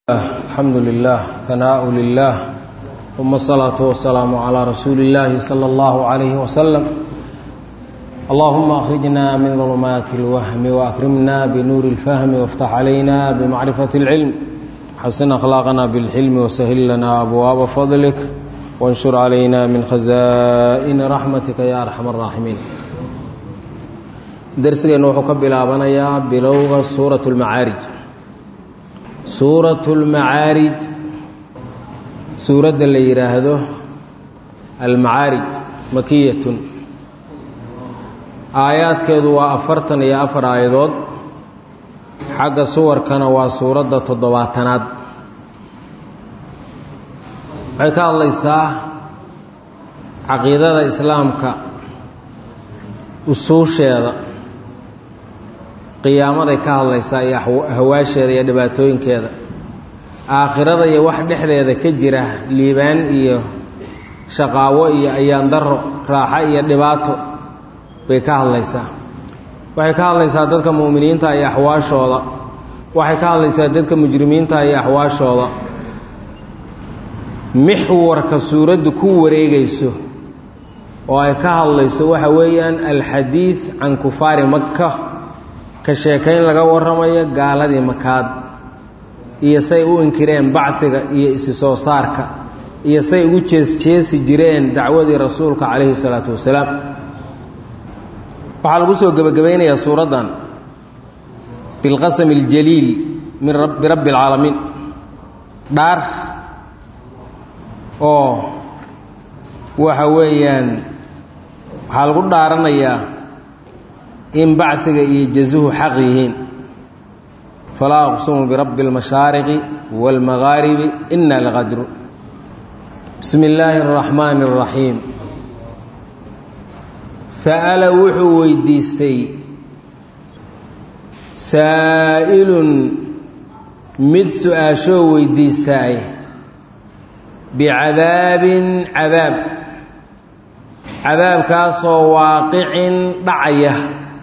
الحمد لله ثناء لله ثم الصلاة والسلام على رسول الله صلى الله عليه وسلم اللهم أخرجنا من ظلمات الوهم وأكرمنا بنور الفهم وافتح علينا بمعرفة العلم حسن أخلاقنا بالحلم وسهل لنا أبواب فضلك وانشر علينا من خزائن رحمتك يا أرحم الراحمين درسنا وحكب بلابنيا بلوغ سورة المعارج suuratu almacaarij suuradda la yidhaahdo almacaarij makiyatun aayaadkeedu waa afartan iyo afar aayadood xagga suwarkana waa suuradda toddobaatanaad waxay ka hadlaysaa caqiidada islaamka usuusheeda qiyaamaday ka hadlaysaa iyo hawaasheeda iyo dhibaatooyinkeeda aakhirada iyo wax dhexdeeda ka jira liibaan iyo shaqaawo iyo ayaandaro raaxo iyo dhibaato bay ka hadlaysaa waxay ka hadlaysaa dadka mu'miniinta iyo axwaashooda waxay ka hadlaysaa dadka mujrimiinta iyo axwaashooda mixwarka suuraddu ku wareegayso oo ay ka hadlayso waxa weeyaan alxadiid can kufaari makka ka sheekayn laga warramayo gaaladii makaad iyo say u inkireen bacdiga iyo isi soo saarka iyo say ugu jeesjeesi jireen dacwadii rasuulka calayhi salaatu wasalaam waxaa lagu soo gebagabaynayaa suuraddan bilqasami aljaliil min birabbi alcaalamiin dhaar oo waxa weeyaan waxaa lagu dhaaranayaa in baciga iyo jazuhu xaq yihiin falaa aqsumu birabbi اlmashaariqi wاlmagaaribi ina laqadru bismi illaahi اraxmaani اraxiim sa'ala wuxuu weydiistay saa'ilun mid su-aashoo weydiistaay bicadaabin cadaab cadaabkaasoo waaqicin dhacaya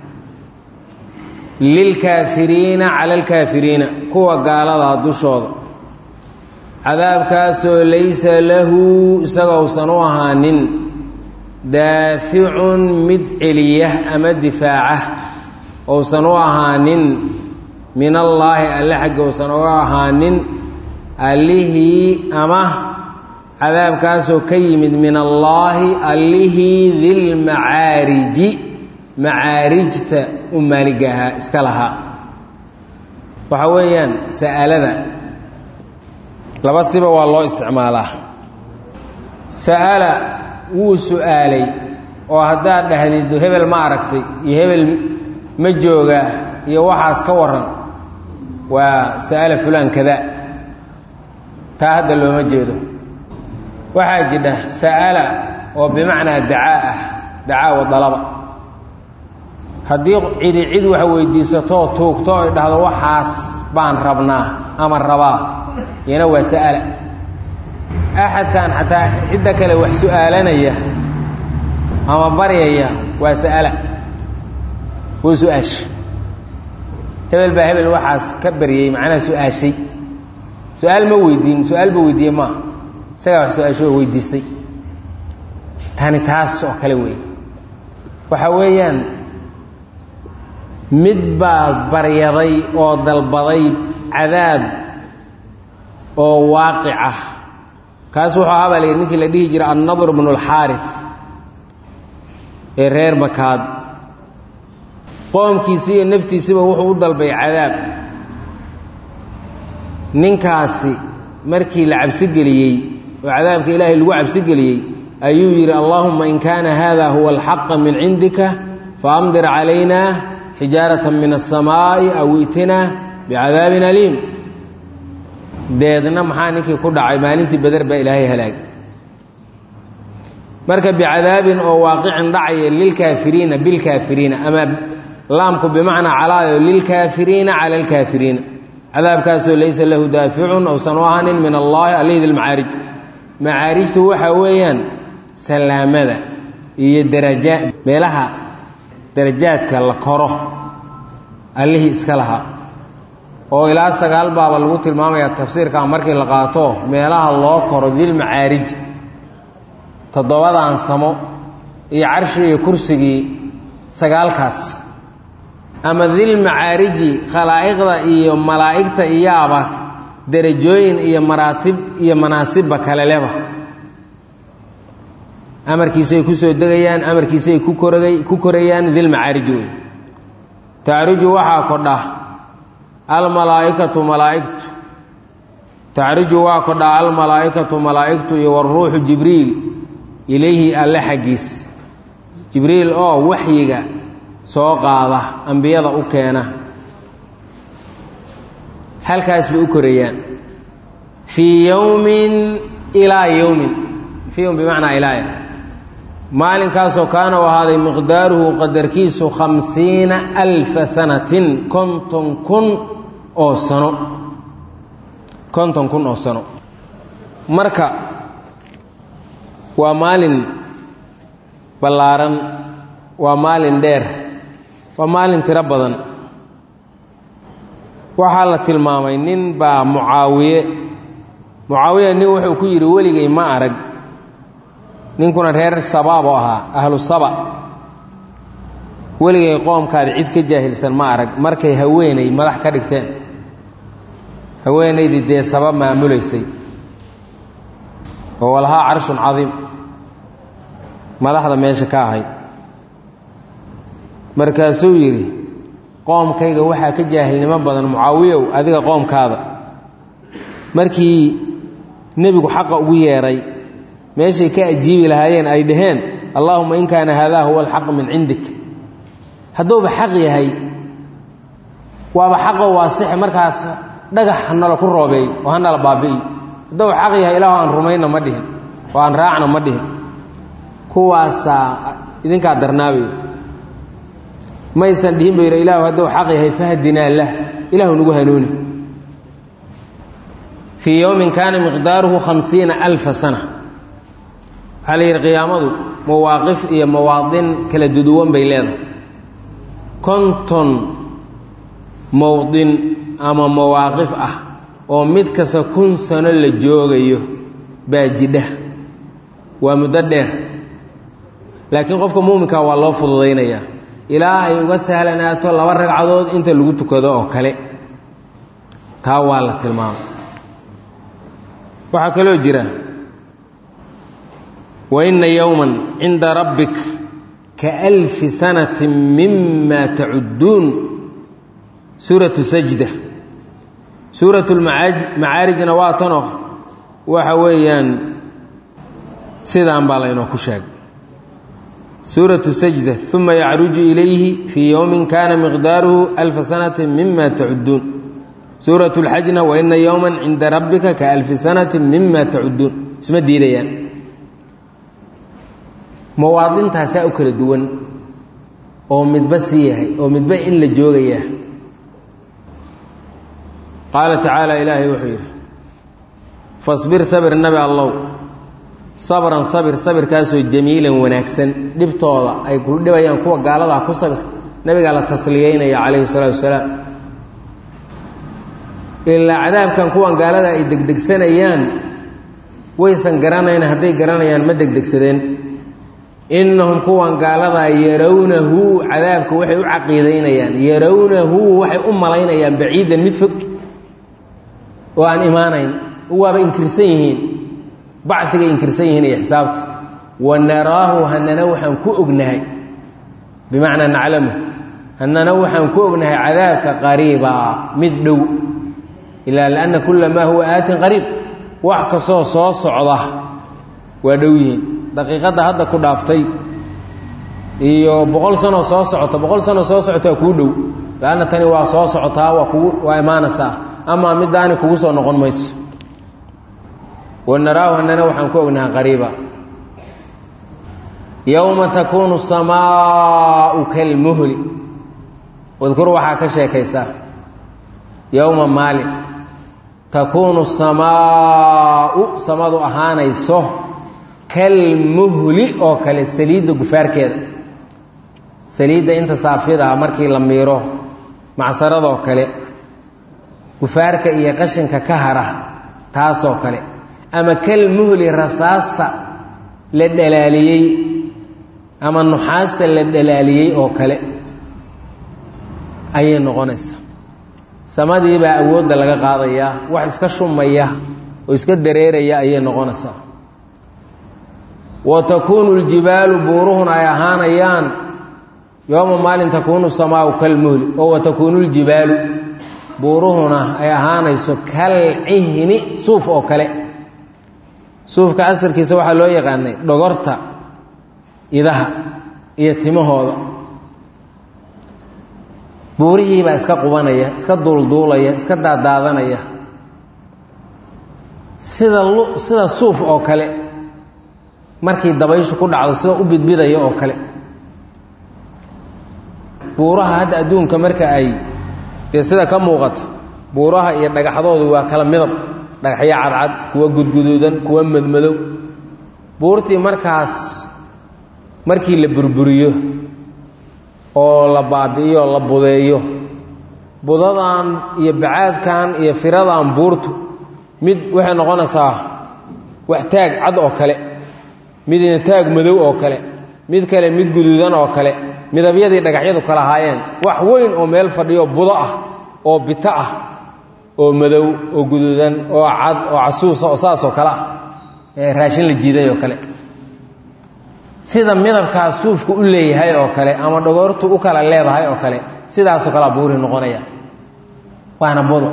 lilkaafiriina cala alkaafiriina kuwa gaaladaa dushooda cadaabkaasoo laysa lahu isagousan u ahaanin daaficun mid celiya ama difaaca ousan u ahaanin min allaahi alle xaggi ousan uga ahaanin allihii ama cadaabkaasoo ka yimid min allaahi allihii dilmacaariji macaarijta u maaliga ahaa iska lahaa waxa weeyaan sa'alada laba siba waa loo isticmaalaa sa'ala wuu su'aalay oo haddaad dhahdid hebel ma aragtay iyo hebel ma joogaa iyo waxaas ka waran waa sa'ala fulaan kada taa hadda looma jeedo waxaa jidha sa'ala oo bimacnaa dacaa ah dacaa wa dalaba haddii cidi cid wax weydiisatoo tuugto ay dhahdo waxaas baan rabnaa ama rabaa iyana waa sa'ala axadkan xataa cidda kale wax su'aalanaya ama baryaya waa sa'ala wuu su-aashay hebel baa hebel waxaas ka baryey macnaha su-aashay su-aal ma weydiin su-aal ba weydiiye maaha isagaa wax su-aasho oo weydiistay tani taas oo kale wey waxa weeyaan mid baa baryaday oo dalbaday cadaab oo waaqic ah kaas wuxuu ahaa baa la yidhi ninkii la dhihi jiray annadr bnu اlxaarif ee reer makaad qoomkiisii iyo naftiisiba wuxuu u dalbay cadaab ninkaasi markii la cabsigeliyey oo cadaabka ilaahay lagu cabsigeliyey ayuu yidhi allaahuma in kaana hada huwa alxaqa min cindika faamdir calayna xijaaratan min aلsamaa'i aw itinaa bicadaabin aliim deedna maxaa ninkii ku dhacay maalintii beder baa ilaahay halaag marka bicadaabin oo waaqicin dhacaya lilkaafiriina bilkaafiriina ama laamku bimacnaa calaayo lilkaafiriina cala alkaafiriina cadaabkaasoo laysa lahu daaficun ousan u ahanin min allaahi alihdi lmacaarij macaarijtu waxaa weeyaan salaamada iyo daraja meelaha darajaadka la koro allihii iska lahaa oo ilaa sagaal baaba lagu tilmaamayaa tafsiirkaa markii la qaato meelaha loo koro dilmacaarij toddobadan samo iyo carshi iyo kursigii sagaalkaas ama dilmacaariji khalaa'iqda iyo malaa'igta iyaaba derajooyin iyo maraatib iyo manaasibba kale leba amarkiisay ku soo degayaan amarkiisay ku koragay ku korayaan dilmacaariji wey tacruju waxaa kodha almalaa'ikatu malaa'igtu tacruju waa kodha almalaa'ikatu malaa'igtu iyo waruuxu jibriil ilayhi alle xaggiis jibriil oo waxyiga soo qaada ambiyada u keena halkaas bay u korayaan fii yowmin ilaa yowmin fii yowm bimacnaa ilaaya maalinkaasoo kaana u ahaaday miqdaaruhu qadarkiisu khamsiina alfa sanatin konton kun oo sano konton kun oo sano marka waa maalin ballaaran waa maalin dheer waa maalin tiro badan waxaa la tilmaamay nin baa mucaawiye mucaawiya nin wuxuu ku yidhi weligay ma arag ninkuna reer sabaaboo ahaa ahlu saba weligay qoomkaada cid ka jaahilsan ma arag markay haweenay madax ka dhigteen haweenaydii dee saba maamulaysay oo walahaa carshun cadiim madaxda meesha ka ahayd markaasuu yidhi qoomkayga waxaa ka jaahilnimo badan mucaawiyow adiga qoomkaada markii nebigu xaqa ugu yeedhay meeshay ka ajiibi lahaayeen ay dhaheen allaahuma in kaana haadaa huwa alxaq min cindik hadduuba xaq yahay waaba xaqoo waasix markaas dhagax hanala ku roobeey oo hanala baabi'iyo hadduu xaq yahay ilaahu aan rumayna ma dhihin oo aan raacna ma dhihin kuwaasaa idinkaa darnaabay maysan dhihin ba yidhi ilaahu hadduu xaq yahay fahdinaa lah ilaahu nagu hanuuni fii yowmin kaana miqdaaruhu khamsiina alfa sana waxaa la yidhi qiyaamadu mawaaqif iyo mawaadin kala duduwan bay leedahay konton mowdin ama mawaaqif ah oo mid kasta kun sano la joogayo baa jidha waa muddo dheer laakiin qofka muuminka waa loo fududaynayaa ilaa ay uga sahlanaato laba ragcadood inta lagu tukado oo kale taa waa la tilmaamay waxaa kaloo jira wa inna yowman cinda rabbik ka alfi sanati mima tacudduun suuratu sajda suuratu lmacaarijna waa tanoo waxa weeyaan sidaan baa laynoo ku sheegay suuratu sajda uma yacruju ilayhi fii yowmin kana miqdaaruhu alfa sanati mima tacudduun suuratu lxajna wa ina yowman cinda rabbika ka alfi sanati mima tacudduun isma diidayaan mawaadintaasaa u kala duwan oo midba sii yahay oo midba in la joogayaa qaala tacaala ilaahay wuxuu yidhi fasbir sabir nabi allow sabran sabir sabirkaasoo jamiilan wanaagsan dhibtooda ay ku dhibayaan kuwa gaaladaa ku sabir nabigaa la tasliyeynaya calayhi salaatu wasalaam ilaa cadaabkan kuwan gaalada ay degdegsanayaan waysan garanayn hadday garanayaan ma degdegsadeen innahum kuwan gaaladaa yarawnahu cadaabka waxay u caqiidaynayaan yarawnahu waxay u malaynayaan baciidan mid fog oo aan imaanayn waaba inkirsan yihiin bacigay inkirsan yihiin iyo xisaabta wa naraahu hanana waxaan ku ognahay bimacnaa naclamu hanana waxaan ku ognahay cadaabka qariiba mid dhow ilaa lianna kula maa huwa aatin qariib wax kastoo soo socda waa dhow yihiin daqiiqadda hadda ku dhaaftay iyo boqol sanoo soo socota boqol sanoo soo socotaa kuu dhow laanna tani waa soo socotaa waa kugu waa imaanaysaa amaa middaani kugu soo noqon mayso wanaraahu hanana waxaan ku ognaha qariiba yowma takuunu samaau kalmuhli wadkur waxaa ka sheekaysaa yowma maalin takuunu samaau samadu ahaanayso kalmuhli oo kale saliidda gufaarkeeda saliidda inta saafidaa markii la miiro macsaradoo kale gufaarka iyo qashinka ka hara taasoo kale ama kal muhli rasaasta la dhalaaliyey ama nuxaasta la dhalaaliyey oo kale ayay noqonaysaa samadii baa awoodda laga qaadayaa wax iska shumaya oo iska dareeraya ayay noqonaysaa wa takuunu ljibaalu buuruhuna ay ahaanayaan yooma maalin takuunu samaau kalmuhli oo wa takuunu ljibaalu buuruhuna ay ahaanayso kal cihni suuf oo kale suufka asalkiisa waxaa loo yaqaanay dhogorta idaha iyo timahooda buurihiibaa iska qubanaya iska duulduulaya iska daadaadanaya sida sida suuf oo kale markii dabayshu ku dhacdo sida u bidbidaya oo kale buuraha hadda adduunka marka ay dee sida ka muuqata buuraha iyo dhagaxdoodu waa kala midab dhagaxyo cadcad kuwa gudguduudan kuwa madmadow buurtii markaas markii la burburiyo oo la baabi'iyo la budeeyo budadan iyo bacaadkan iyo firadan buurtu mid waxay noqonaysaa wax taag cad oo kale midna taag madow oo kale mid kale mid guduudan oo kale midabyadii dhagaxyadu kala haayeen wax weyn oo meel fadhiyo budo ah oo bito ah oo madow oo guduudan oo cad oo casuusa oo saasoo kale ah ee raashin la jiiday oo kale sida midabkaas suufku u leeyahay oo kale ama dhagoortu u kala leedahay oo kale sidaasoo kalea buuri noqonaya waana budo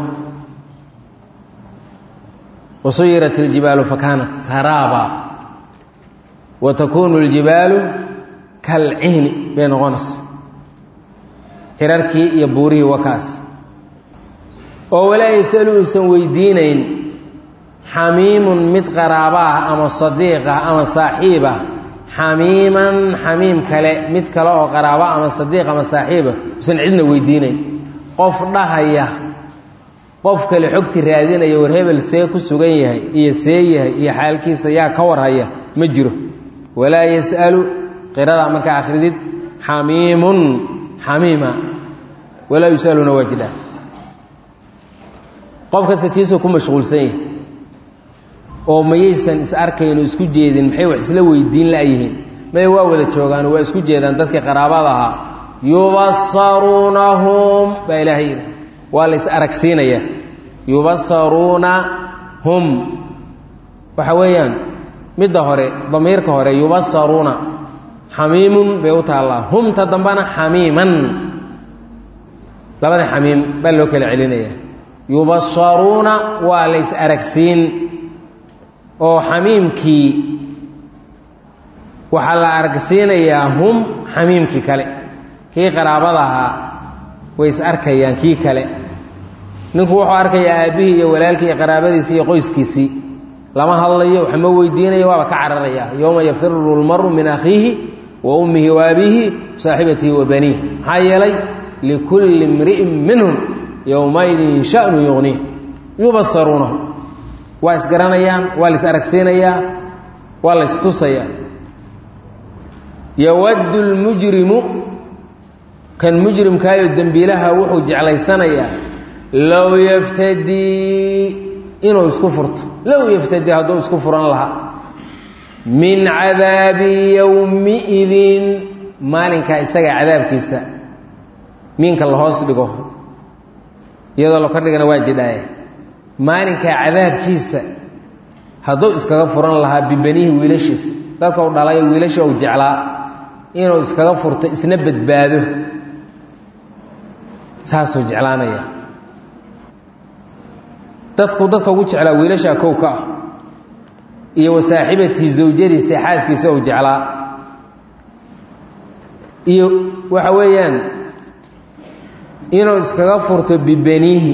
wasuyirat اljibaalu fakaanat saraaba wa takuunu اljibaalu kalcihni bay noqonaysa xirarkii iyo buurihii wakaas oo walaa yasalu uusan weydiinayn xamiimun mid qaraaba ah ama sadiiq ah ama saaxiib ah xamiiman xamiim kale mid kale oo qaraaba ama sadiiq ama saaxiiba usan cidna weydiinayn qof dhahaya qof kale xogti raadinaya war hebel see ku sugan yahay iyo see yahay iyo xaalkiisa yaa ka warhaya ma jiro walaa yas'alu qiradaa markaa akhridid xamiimun xamiima walaa yusaluna waa jidhaa qof kasta tiisoo ku mashquulsan yahay oo mayaysan is arkayno isku jeedin maxay wax isla weydiin la'yihiin may waa wada joogaan waa isku jeedaan dadkii qaraabada ahaa yubasaruunahum baa ilaahay yidhi waa la is aragsiinayaa yubasaruunahum waxa weeyaan midda hore damiirka hore yubasaruuna xamiimun bay u taallaa humta dambana xamiiman labada xamiim baa loo kala celinaya yubasaruuna waa la is aragsiin oo xamiimkii waxaa la aragsiinayaa hum xamiimkii kale kii qaraabada ahaa way is arkayaan kii kale ninku wuxuu arkayaa aabbihii iyo walaalkii iyo qaraabadiisii iyo qoyskiisii lama hadlayo wax ma weydiinayo waaba ka cararaya yowma yafiru lmaru min akhiihi wa ummihi wa abiihi saaxibatihi wa baniih maxaa yeelay likulli imri'in minhum yowmaidin shanu yuqniih yubasaruunahu waa isgaranayaan waa la is aragsiinayaa waa la istusayaa yawaddu lmujrimu kan mujrimkaayo dembiilaha wuxuu jeclaysanayaa low yaftadii inuu isku furto low yaftadii hadduu isku furan lahaa min cadaabi yowmiidin maalinkaa isaga cadaabkiisa miinka la hoos dhigo iyadoo la kordhigana waa jidhaaye maalinkaa cadaabkiisa hadduu iskaga furan lahaa bibanihi wiilashiisa dadka u dhalayo wiilasha uu jeclaa inuu iskaga furto isna badbaado saasuu jeclaanaya dadku dadka ugu jeclaa wiilashaa kow ka ah iyo wa saaxibatii zawjadiisa xaaskiisa uu jeclaa iyo waxa weeyaan inuu iskaga furto bibaniihi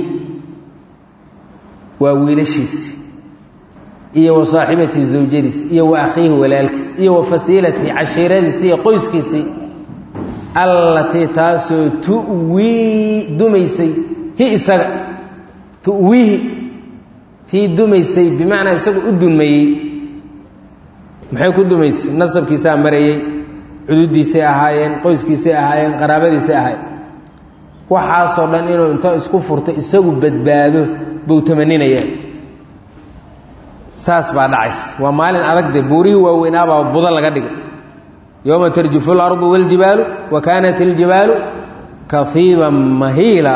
waa wiilashiisi iyo wa saaxibatii zawjadiis iyo wa akhiihi walaalkiis iyo wa fasiilatii cashiiradiisi iyo qoyskiisii allatii taasoo tu'wii dumaysay hi isaga tu'wiihi tii dumaysay bimacnaa isagu u dumeeyey maxay ku dumaysay nasabkiisaa marayey cududiisay ahaayeen qoyskiisay ahaayeen qaraabadiisay ahaayeen waxaasoo dhan inuu inta isku furto isagu badbaado buu tamaninaya saas baa dhacays waa maalin adagde buurihii waaweynaabaa budo laga dhigay yowma tarjufu اlardu waاljibaalu wa kaanat اljibaalu kafiiban mahiila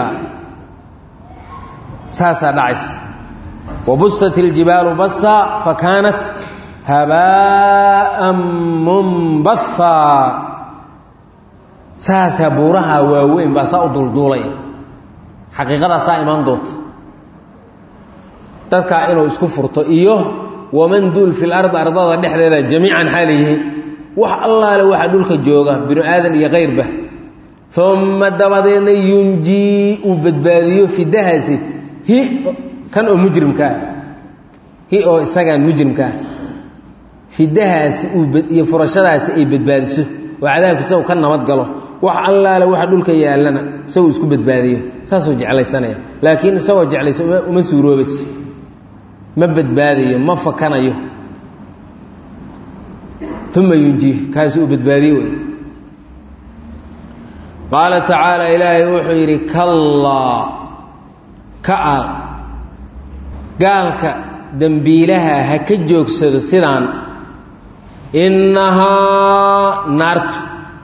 saasaa dhacays wabusat اljibaalu basa fakaanat habaaءa munbahaa saasaa buuraha waaweyn baa saa u dulduulaya xaqiiqadaasaa imaan doonta dadkaa inuu isku furto iyo waman duul fi lard ardada dhexdeeda jamiican xaala yihiin wax allaale waxa dhulka jooga binu aadan iyo kayrba uma dabadeedna yunjii uu badbaadiyo fidahaasi hi kan oo mujrimkaah hi oo isagaan mujrimkaah fidahaasi iyo furashadaasi ay badbaadiso oo cadaabka isagu ka nabad galo wax allaale waxa dhulka yaallana isaguu isku badbaadiyo saasuu jeclaysanaya laakiin isagoo jeclaysa uma suuroobayso ma badbaadayo ma fakanayo uma yunjiih kaasi uu badbaadiye wey qaala tacaala ilaahay wuxuu yidhi kallaa ka-al gaalka dembiilaha ha ka joogsado sidaan innahaa naartu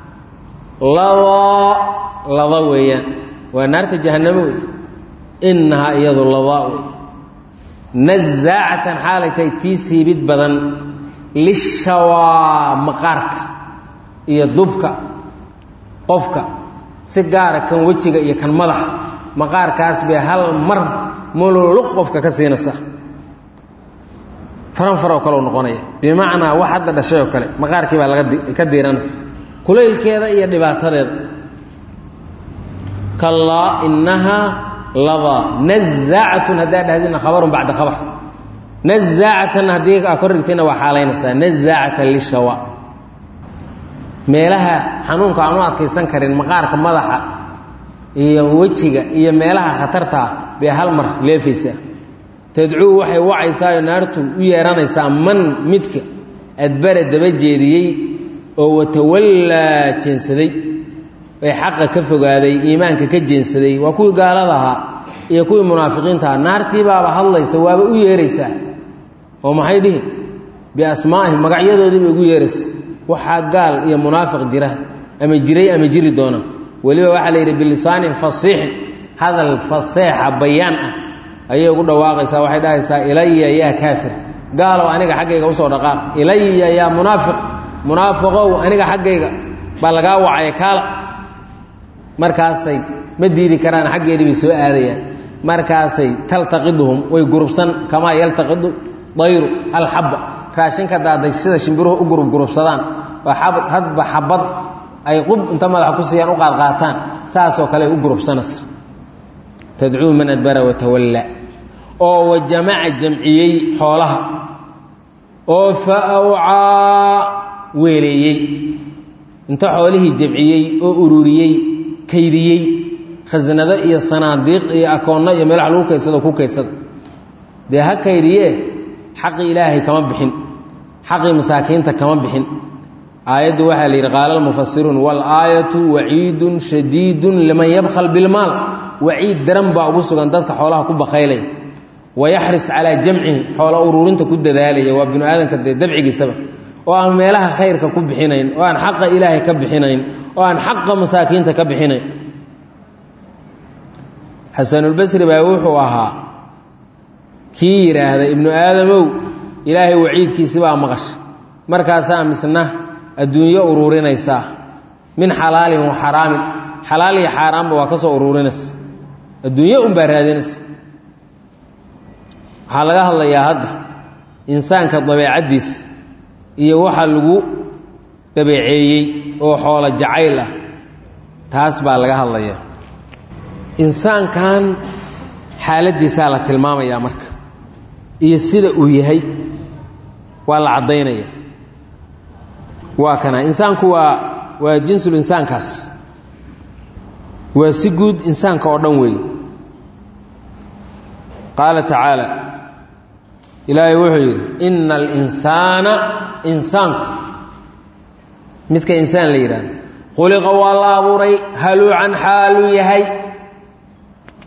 ladaa lada weeyaan waa naarta jahannamo wey innahaa iyadu ladaa wey nazaacatan xaalay tahay tii siibid badan lishawaa maqaarka iyo dubka qofka si gaara kan wejiga iyo kan madaxa maqaarkaas bay hal mar mululuq qofka ka siinaysa faran faroo kaleu noqonaya bimacnaa wax hadda dhashay oo kale maqaarkii baa laga ka diiranaysa kulaylkeeda iyo dhibaatadeeda kallaa innahaa ladaa nazaacatun haddaa dhahdina khabarun bacda khabar nazaacatan haddii aa kor dhigtayna waa xaalaynaysaa nazaacatan lishawa meelaha xanuunka aan u adkaysan karin maqaarka madaxa iyo wejiga iyo meelaha khatartaa bay hal mar leefaysaa tadcuu waxay wacaysaayo naartu u yeeranaysaa man midka adbara daba jeediyey oo watawallaa jeensaday ee xaqa ka fogaaday iimaanka ka jeensaday waa kuwii gaalada ahaa iyo kuwii munaafiqiinta ahaa naartii baaba hadlaysa waaba u yeeraysaa oo maxay dhihin biasmaa'ihim magacyadoodii bay ugu yeeraysa waxaa gaal iyo munaafiq jira ama jiray ama jiri doona weliba waxaa la yidhi bilisaanin fasiixin hadal faseexa bayaan ah ayay ugu dhawaaqaysaa waxay dhahaysaa ilaya yaa kaafir gaalow aniga xaggayga usoo dhaqaaq ilaya yaa munaafiq munaafiqow aniga xaggayga baa lagaa wacaya kaala markaasay ma diidi karaan xaggeedii bay soo aadayaan markaasay taltaqiduhum way gurubsan kamaa yaltaqidu dayru alxabba raashinka daaday sida shimbiruhu u gurubgurubsadaan oo hadba xabad ay qub inta madaxa ku siiyaan u qaadqaataan saasoo kale ay u gurubsanaysa tadcuu man adbara watawalla oo wajamaca jamciyey xoolaha oo fa awcaa weeleeyey inta xoolihii jamciyey oo ururiyey kaydiyey khasnado iyo sanaadiiq iyo akoonno iyo meelaha lagu kaydsado ku kaydsada dee ha kaydiyee xaqii ilaahay kama bixin xaqii masaakiinta kama bixin aayaddu waxaa la yidhi qaala almufasiruun waalaayatu waciidun shadiidun liman yabkhal bilmaal waciid daran baa ugu sugan dadka xoolaha ku bakaylaya wayaxris calaa jamcihi xoola ururinta ku dadaalaya waa binu aadamka dee dabcigiisaba oo aan meelaha khayrka ku bixinayn oo aan xaqa ilaahay ka bixinayn oo aan xaqa masaakiinta ka bixinayn xasanulbasri baa wuxuu ahaa kii yidhaahda ibnu aadamow ilaahay waciidkiisi baa maqasha markaasaa misna adduunyo ururinaysaa min xalaalin wa xaraamin xalaal iyo xaaraanba waa ka soo ururinaysa adduunyo unbaa raadinaysa waxaa laga hadlayaa hadda insaanka dabeecaddiisa iyo waxa lagu dabeeceeyey oo xoolo jacayl ah taas baa laga hadlayaa insaankan xaaladdiisaa la tilmaamayaa marka iyo sida uu yahay waa la caddaynaya waa kana insaanku waa waa jinsul insaankaas waa si guud insaanka oo dhan weeye qaala tacaala ilaahay wuxuu yidhi ina alinsaana insaanku midka insaan la yidhahdo khuliqa waa la abuuray haluucan xaaluu yahay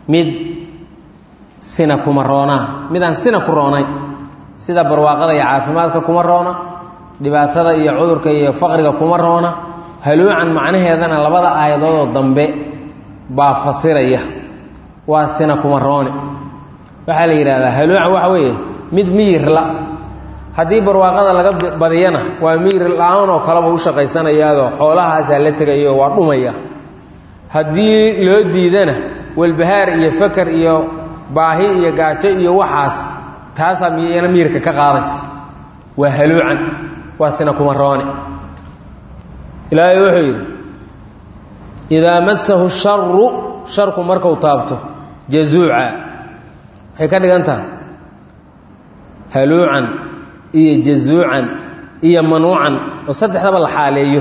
mid sina kuma roonaa midaan sina ku roonay sida barwaaqada iyo caafimaadka kuma roona dhibaatada iyo cudurka iyo faqriga kuma roona haluucan macnaheedana labada aayadoodoo dambe baa fasiraya waa sina kuma roone waxaa la yidhahdaa haluucan waxa weeye mid miyirla haddii barwaaqada laga badiyana waa miyir la-aan oo kaleba u shaqaysanayaadoo xoolahaasaa la tegayo waa dhumaya haddii loo diidana walbahaar iyo fakar iyo baahi iyo gaajo iyo waxaas taasaa miyana miyirka ka qaadaysa waa haluucan waa sina kuma roone ilaahay wuxuu yidhi idaa masahu sharu sharku markuu taabto jazuuca waxay ka dhigan tahay haluucan iyo jazuucan iyo manuucan oo saddexdaba la xaaleeyo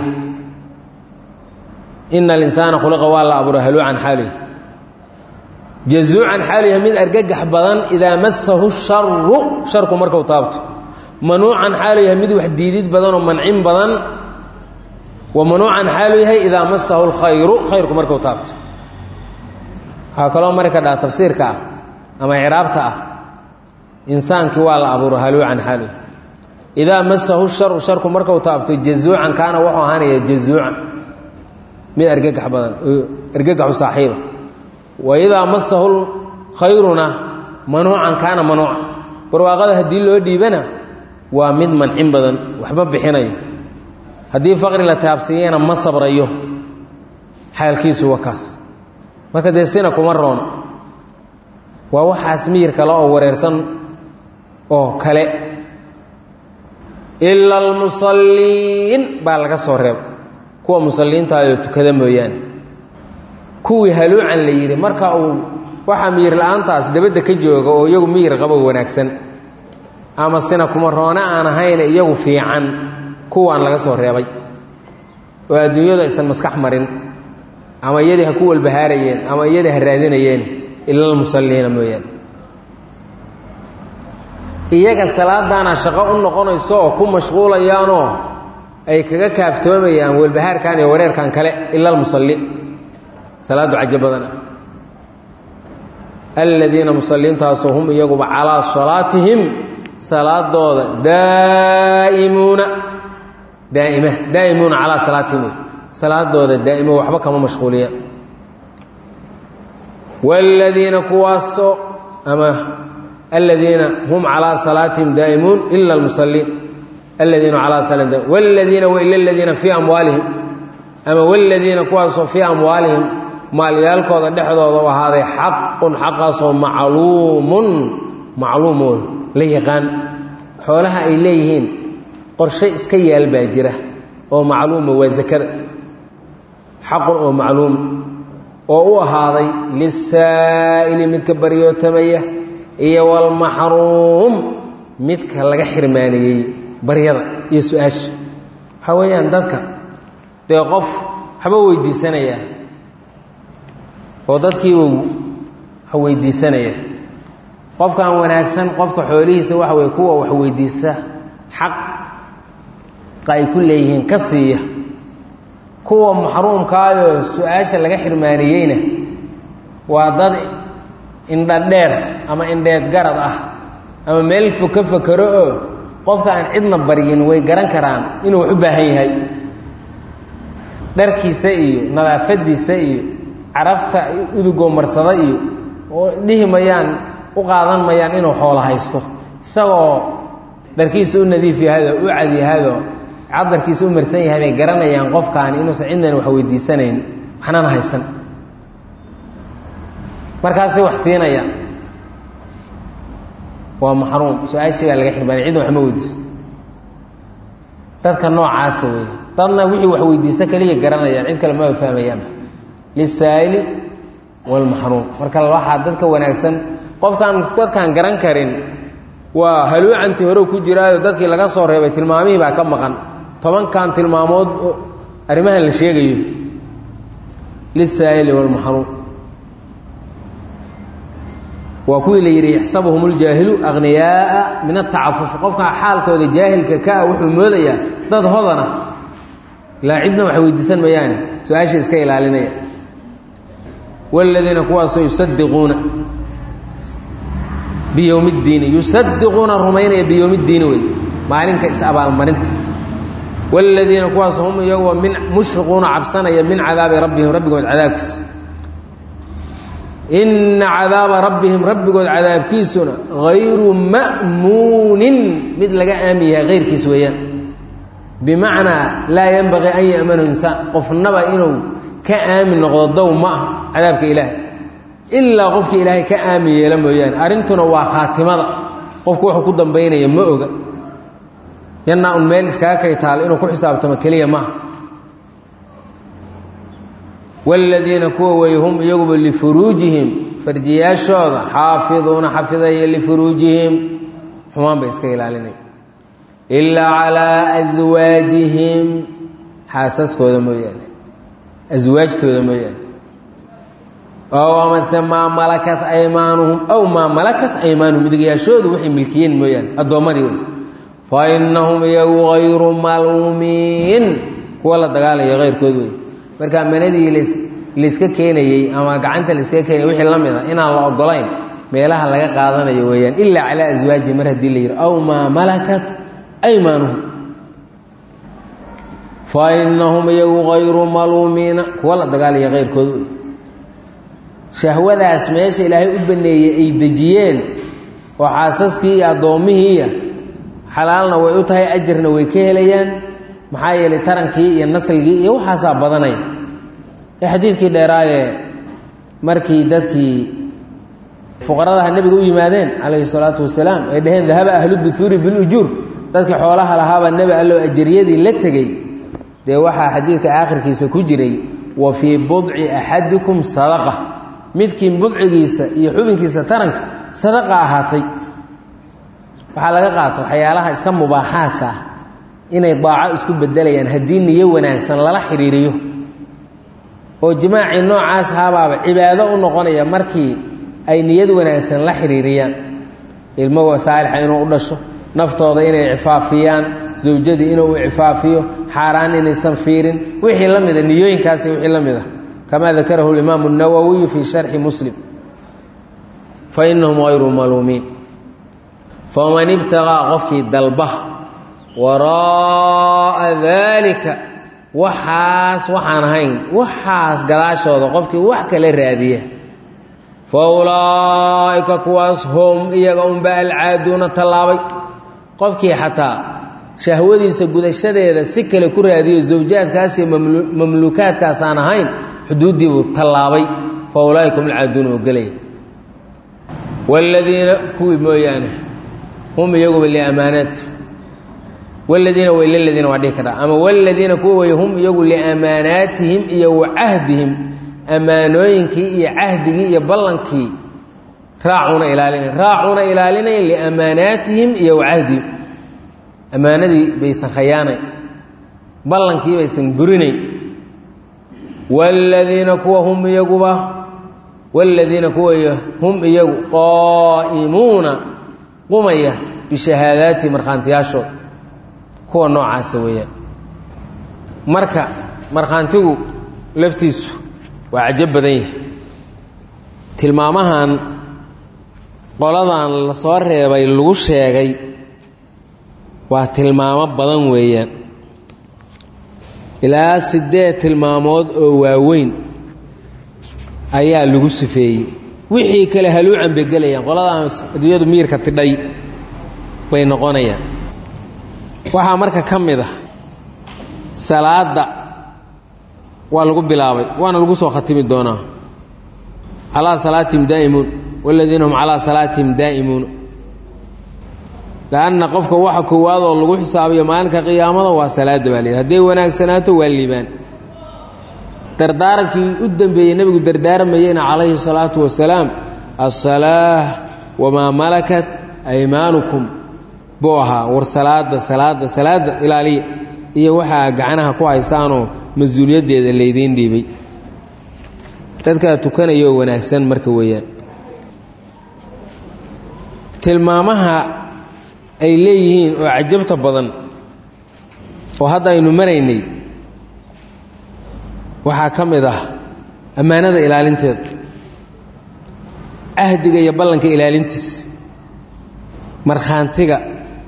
ina alinsaana khuliqa waa la abuura haluucan xaalihi jazuucan xaaliha mid argagax badan idaa masahu sharu sharku markuu taabto manuucan xaalu yahay mid wax diidid badan oo mancin badan wa manuucan xaalu yahay idaa masahu lkhayru khayrku markuu taabto waxaa kaloo mari ka dhaha tafsiirka ah ama icraabta ah insaankii waa la abuuro haluucan xaalu idaa masahu sharu sharku markuu taabto jazuucan kaana wuxuu ahaanaya jazuucan mid argagax badan argagaxu saaxiiba wa idaa masahu khayruna manuucan kaana manuucan barwaaqada haddii loo dhiibana waa mid mancin badan waxba bixinayo haddii faqri la taabsiiyana ma sabrayo xaalkiisu waa kaas marka dee sina kuma roon waa waxaas miyir kale oo wareersan oo kale ila almusalliin baa laga soo reeba kuwa musalliintaayoo tukada mooyaane kuwii haluucan la yidhi marka uu waxaa miyir la-aantaas dabadda ka jooga oo iyagu miyir qabo wanaagsan ama sina kuma roone aan ahayn iyagu fiican kuwaan laga soo reebay oo adduunyadu aysan maskax marin ama iyadii ha ku walbahaarayeen ama iyadii ha raadinayeen ila almusalliina mooyaane iyaga salaadaana shaqo u noqonayso oo ku mashquulayaanoo ay kaga kaaftoomayaan walbahaarkan iyo wareerkan kale ila almusalliin salaaddu cajo badan ah aladiina musalliintaasoo hum iyaguba calaa salaatihim salaadooda daa'imuuna daa'ima daa'imuuna calaa salaatihim salaadooda daa'imo waxba kama mashquuliyaan waaladiina kuwaasoo ama aladiina hum calaa salaatihim daa'imuun ila almusalliin aladiina calaa salaatihim waaladiina wa ila aladiina fii amwaalihim ama waaladiina kuwaasoo fii amwaalihim maalyaalkooda dhexdooda u ahaaday xaqun xaqaasoo macluumun macluumoon la yaqaan xoolaha ay leeyihiin qorshe iska yaal baa jira oo macluuma waa zakada xaqun oo macluum oo u ahaaday lisaa'ili midka baryootamaya iyo walmaxruum midka laga xirmaaniyey baryada iyo su-aasha waxaa weeyaan dadka dee qof waxba weydiisanaya oo dadkiibuu wax weydiisanaya qofkan wanaagsan qofka xoolihiisa waxa weye kuwa wax weydiisa xaqa ay ku leeyihiin ka siiya kuwa maxruumkaayoo su-aasha laga xirmaaniyeyna waa dad indhadheer ama indheed garad ah ama meel fog ka fakero oo qofka aan cidna baryin way garan karaan inuu wax u baahan yahay dharkiisa iyo nadaafadiisa iyo carafta udugoo marsada iyo oo dhihi mayaan u qaadan mayaan inuu xoolo haysto isagoo dharkiisa u nadiif yahado u cad yahado cadarkiisa u marsan yahay bay garanayaan qofkaani inuusan cidnan wax weydiisanayn waxnana haysan markaasay wax siinayaan waa maxruum su-aashii baa laga xirmaanay cidna waxma weydiiso dadka noocaasa wey dadna wixii wax weydiisa kaliya garanayaan cid kale maba fahmayaanba lisaa'ili walmaxruum marka waxaa dadka wanaagsan qofkaan dadkaan garan karin waa haluucantii hore ku jiraayo dadkii laga soo reebay tilmaamihii baa ka maqan tobankan tilmaamood arrimahan la sheegayo lisaa'ili walmaxruum waa kuwii la yidhi yaxsabuhum اljaahilu akhniyaaa min atacafuf qofka xaalkooda jaahilka ka ah wuxuu moodayaa dad hodana ilaa cidna wax weydiisan mayaane su-aasha iska ilaalinaya waaladiina kuwaasoo yusadiquuna biyowmi ddiini yusadiquuna rumaynaya biyowmi ddiini wey maalinka is-abaalmarinta waaladiina kuwaas hum iyagoo min mushfiquuna cabsanaya min cadaabi rabbihim rabbigood cadaabkiisa inna cadaaba rabbihim rabbigood cadaabkiisuna hayru ma'muunin mid laga aamin yahay hayrkiis weeyaan bimacnaa laa yenbaqii an ya'manu insaan qofnaba inuu ka aamin noqdo dow ma ah cadaabka ilaahay ilaa qofkii ilaahay ka aamin yeela mooyaane arrintuna waa khaatimada qofku wuxuu ku dambaynaya ma oga jannaa un meel iskaga kay taal inuu ku xisaabtamo keliya maaha waaladiina kuwa weeye hum iyaguba lifuruujihim farjiyaashooda xaafiduuna xafidaya lifuruujihim xumaan bay iska ilaalinaya ilaa calaa aswaajihim xaasaskooda mooyaane aswaajtooda mooyaane ow amase maa malakat aymaanuhum ow maa malakat aymaanuhum midigayaashoodu waxay milkiyeen mooyaane addoommadii wey fa innahum iyagu hayru maluumiin kuwa la dagaalaya hayrkood wey marka manadii layska keenayey ama gacanta layskaga keenayay wixii la mid a inaan la ogolayn meelaha laga qaadanayo weeyaan ilaa calaa aswaaji mar haddii la yidhi aw maa malakat aymaanuhum fa innahum iyagu hayru maluumiina kuwa la dagaalaya hayrkood wey shahwadaas meesha ilaahay u baneeyey ay dejiyeen oo xaasaskii iyo addoommihiiya xalaalna way u tahay ajarna way ka helayaan maxaa yeelay tarankii iyo nasligii iyo waxaasaa badanaya ee xadiidkii dheeraaye markii dadkii fuqaradaha nebiga u yimaadeen calayhi salaatu wasalaam ay dhaheen dahaba ahlu duhuuri bilujuur dadkii xoolaha lahaabaa nebi allow ajariyadii la tegey dee waxaa xadiidka aakhirkiisa ku jiray wa fii budci axadikum sadaqa midkii budcigiisa iyo xubinkiisa taranka sadaqa ahaatay waxaa laga qaata waxyaalaha iska mubaaxaadka ah inay daaco isku bedelayaan haddii niyo wanaagsan lala xidhiiriyo oo jimaacii noocaas haabaaba cibaado u noqonaya markii ay niyad wanaagsan la xidhiiriyaan ilmo saalixa inuu u dhasho naftooda inay cifaafiyaan zawjadii inuu u cifaafiyo xaaraan inaysan fiirin wixii la mida niyooyinkaasi wixii la mid a kamaa dakarahu اlimaamu الnawowiyu fii sharxi muslim fainahum hayru maluumiin faman ibtaqaa qofkii dalba waraa'a daalika waxaas waxaan ahayn waxaas gadaashooda qofkii wax kala raadiya fa ulaa'ika kuwaas hum iyaga unba alcaaduuna tallaabay qofkii xataa shahwadiisa gudashadeeda si kale ku raadiyo zawjaadkaas iyo mamluukaadkaas aan ahayn xuduuddiibuu tallaabay fa ulaa'ika hum alcaaduuna oo gelaya waaladiina kuwii mooyaane hum iyaguba liamaanaati wladiina wayladiina waa dhihi karaa ama wladiina kuwa wey hum iyagu liamaanaatihim iyo wa cahdihim ammaanooyinkii iyo cahdigii iyo ballankii raacuuna ilaalinay raacuuna ilaalinay liamaanaatihim iyo wa cahdihim ammaanadii baysan khayaanayn ballankii baysan burinayn wladiina kuwa hum iyaguba wladiina kuwa hum iyagu qaa'imuuna qumaya bishahaadaati markhaantiyaashooda kuwa noocaasa weeyaan marka markhaantigu laftiisu waa cajab badan yahay tilmaamahan qoladan la soo reebay lagu sheegay waa tilmaamo badan weeyaan ilaa siddeed tilmaamood oo waaweyn ayaa lagu sifeeyey wixii kale haluucan bay gelayaan qoladan adduunyadu miirka tidhay bay noqonayaan waxaa marka ka mid ah salaadda waa lagu bilaabay waana lagu soo khatimi doonaa calaa salaatihim daa'imuun waladiina hum calaa salaatihim daa'imuun lanna qofka waxa koowaad oo lagu xisaabayo maalinka qiyaamada waa salaadda baa layidhi hadday wanaagsanaato waa liibaan dardaarankii u dambeeyey nebigu dardaarmayeyna calayhi salaatu wasalaam asalaah wamaa malakat aymaanukum buu ahaa war salaada salaada salaada ilaaliya iyo waxaa gacanaha ku haysaanoo mas-uuliyaddeeda laydiin dhiibay dadkaa tukanayoo wanaagsan marka weeyaan tilmaamaha ay leeyihiin oo cajabta badan oo hadda aynu maraynay waxaa ka mid ah ammaanada ilaalinteeda cahdiga iyo ballanka ilaalintiisa markhaantiga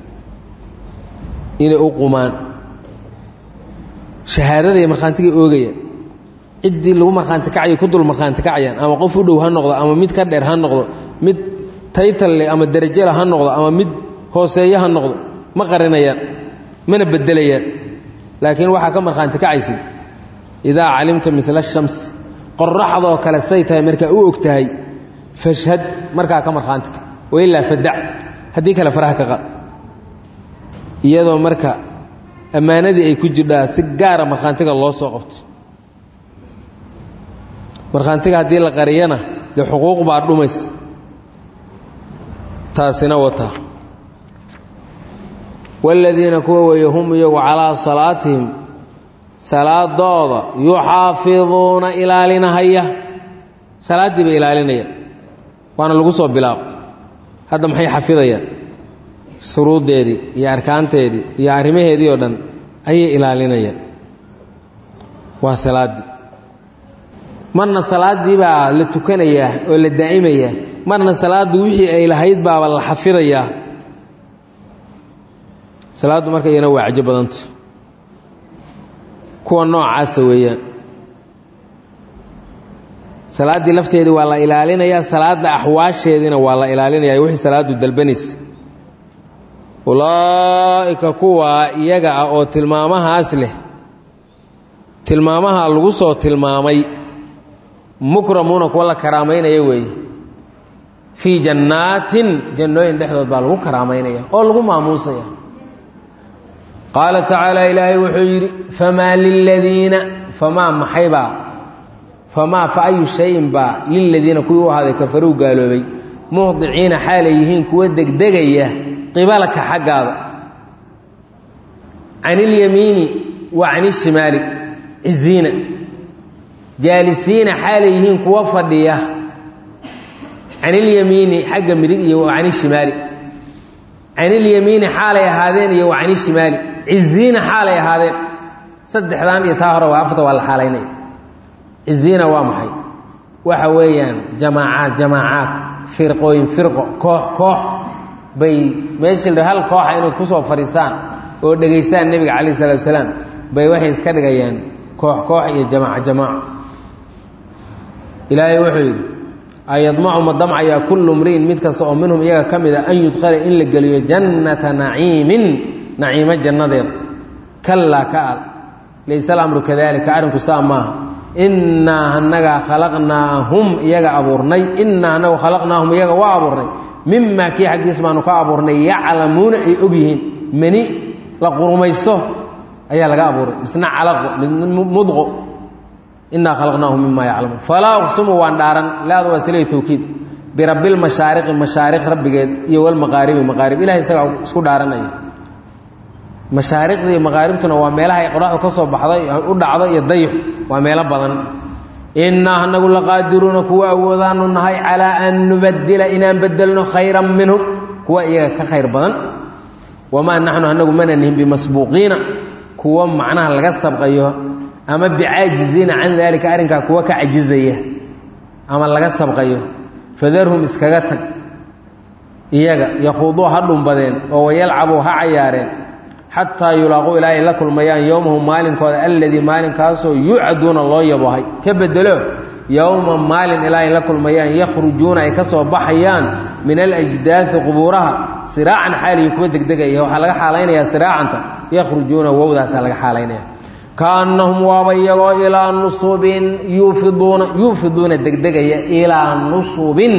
inay u qumaan shahaadada iyo markhaantiga oogayaan ciddii lagu markhaanti kacayo ku dul markhaanti kacayaan ama qof u dhow ha noqdo ama mid ka dheer ha noqdo mid taytalle ama derajela ha noqdo ama mid hooseeyo ha noqdo ma qarinayaan mana bedelayaan laakiin waxaa ka markhaanti kacaysid idaa calimta mila shamsi qoraxdoo kale say tahay markaa u og tahay fashhad markaa ka markhaanti kac wailaa fadac haddii kale faraha ka qaad iyadoo marka ammaanadii ay ku jirdhaa si gaara markhaantiga loo soo qabto markhaantiga haddii la qariyana dee xuquuq baa dhumaysa taasina wataa waaladiina kuwa weeye hum iyagu calaa salaatihim salaadooda yuxaafiduuna ilaalinahaya salaaddii bay ilaalinayaan waana lagu soo bilaabo hadda maxay xafidayaan shuruuddeedii iyo arkaanteedii iyo arrimaheedii oo dhan ayay ilaalinayaan waa salaaddii marna salaaddii baa la tukanayaa oo la daa'imayaa marna salaaddu wixii ay lahayd baaba la xafidayaa salaaddu marka iyana waa cajo badanta kuwa noocaasa weeyaan salaaddii lafteedii waa la ilaalinayaa salaadda axwaasheediina waa la ilaalinaya wixii salaaddu dalbanaysa ulaa'ika kuwaa iyaga ah oo tilmaamahaas leh tilmaamaha lagu soo tilmaamay mukramuuna kuwa la karaamaynaya weeye fii jannaatin jannooyin dhexdood baa lagu karaamaynaya oo lagu maamuusaya qaala tacaala ilaahay wuxuu yidhi famaa liladiina famaa maxaybaa famaa fa ayu shayin baa liladiina kuwii u ahaaday kafaruu gaaloobay muhdiciina xaalay yihiin kuwa degdegaya qibalaka xaggaada can ilyamiini wa can ishimaali ciziina jaalisiina xaalay yihiin kuwa fadhiya can ilyamiini xagga midig iyo wa can ishimaali can ilyamiini xaalay ahaadeen iyo wa can ishimaali ciziina xaalay ahaadeen saddexdan iyo taa hore waa afarta waa la xaalaynaya ciziina waa maxay waxa weeyaan jamaacaad jamaacaad firqooyin firqo koox koox bay meeshii la hal kooxa inay kusoo fadhiisaan oo dhegaystaan nebiga calayh isalaatu wasalaam bay waxay iska dhigayaan koox koox iyo jamaaca jamaaco ilaahay wuxuu yidhi ayadmacu ma damcayaa kullu mri'in mid kasta oo minhum iyaga ka mid a an yudkhala in la geliyo jannata naciimin naciimo jannadeeda kallaa ka al layse alamru kadalika arrinku saa maaha innaa anagaa khalaqnaahum iyaga abuurnay innaa anagu khalaqnaahum iyaga waa abuurnay mimaa kii xaggiis baanu ka abuurnay yaclamuuna ay og yihiin mani la qurumaysto ayaa laga abuuray misna calaqo mudqo innaa khalaqnaahum mima yaclamuun falaa uqsimu waan dhaaran laada waa silay towkiid birabbi lmashaariqi mashaariq rabbigeed iyo walmaqaaribi maqaarib ilahay isagaa isku dhaaranaya mashaariqda iyo maqaaribtuna waa meelaha ay qoraxdu ka soo baxday u dhacdo iyo dayix waa meelo badan innaa anagu laqaadiruuna kuwa awoodaanu nahay calaa an nubadila inaan bedelno khayran minhum kuwa iyaga ka khayr badan wamaa naxnu anagu mana nihin bimasbuuqiina kuwa macnaha laga sabqayo ama bicaajiziina can daalika arrinkaa kuwa ka cajizaya ama laga sabqayo fadarhum iskaga tag iyaga yakhuuduu ha dhumbadeen oo wayalcabuu ha cayaareen xataa yulaaquu ilaa ay la kulmayaan yowmahum maalinkooda alladii maalinkaasoo yuucaduuna loo yabohay ka bedelo yowma maalin ilaa ay la kulmayaan yakhrujuuna ay ka soo baxayaan min alajdaai qubuuraha siraacan xaaliyi kuwa degdegaya waxaa laga xaalaynayaa siraacanta yakhrujuuna wowdaasaa laga xaalaynaya kaannahum waaba iyagoo ilaa nusubin yuufiduuna yuufiduuna degdegaya ilaa nusubin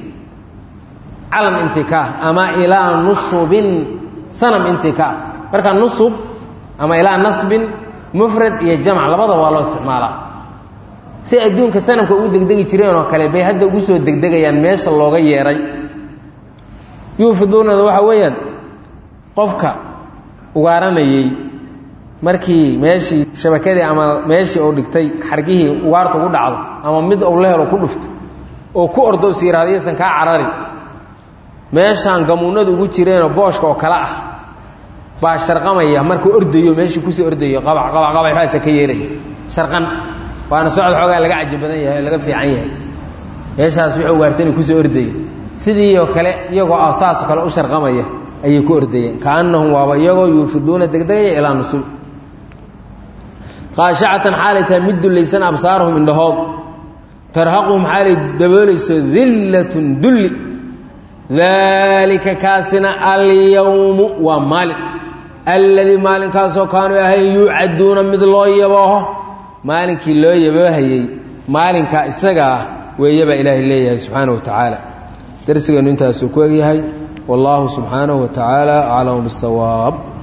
calam intikaah ama ilaa nusubin sanam intikaah marka nusub ama ilaa nasbin mufrad iyo jamc labadaba waa loo isticmaalaa si adduunka sanamka ugu degdegi jireen oo kale bay hadda ugu soo degdegayaan meesha looga yeeray yuufiduunada waxaa weeyaan qofka ugaaranayey markii meeshii shabakadii ama meeshii uu dhigtay xargihii ugaarta ugu dhacdo ama mid uu la helo ku dhufto oo ku ordo is yihahdo yaysan kaa carari meeshaan gamuunadu ugu jireenoo booshka oo kale ah baa sharqamaya markuu ordayo meeshii kusii ordayo qabac qabac qabac waxaasa ka yeeraya sharqan waana socod xoogaa laga caji badan yahay laga fiican yahay meeshaas wuxuu ugaarsanay kusoo ordaya sidii oo kale iyagoo ah saasoo kale u sharqamaya ayay ku ordayeen kaannahum waaba iyagoo yuufiduuna degdegaya ilaa nusul khaashacatan xaalay tahay mid dullaysan absaarahum indhahood tarhaquhum xaalay daboolayso dillatun dulli daalika kaasina alyowmu waa maalin alladii maalinkaasoo kaanuu ahayn yuucaduuna mid loo yabooho maalinkii loo yaboohayey maalinkaa isaga ah weeyabaa ilaahay leeyahay subxaana wa tacaala darsigeennu intaasuu ku egyahay wallaahu subxaanahu wa tacaala aclamu bisawaab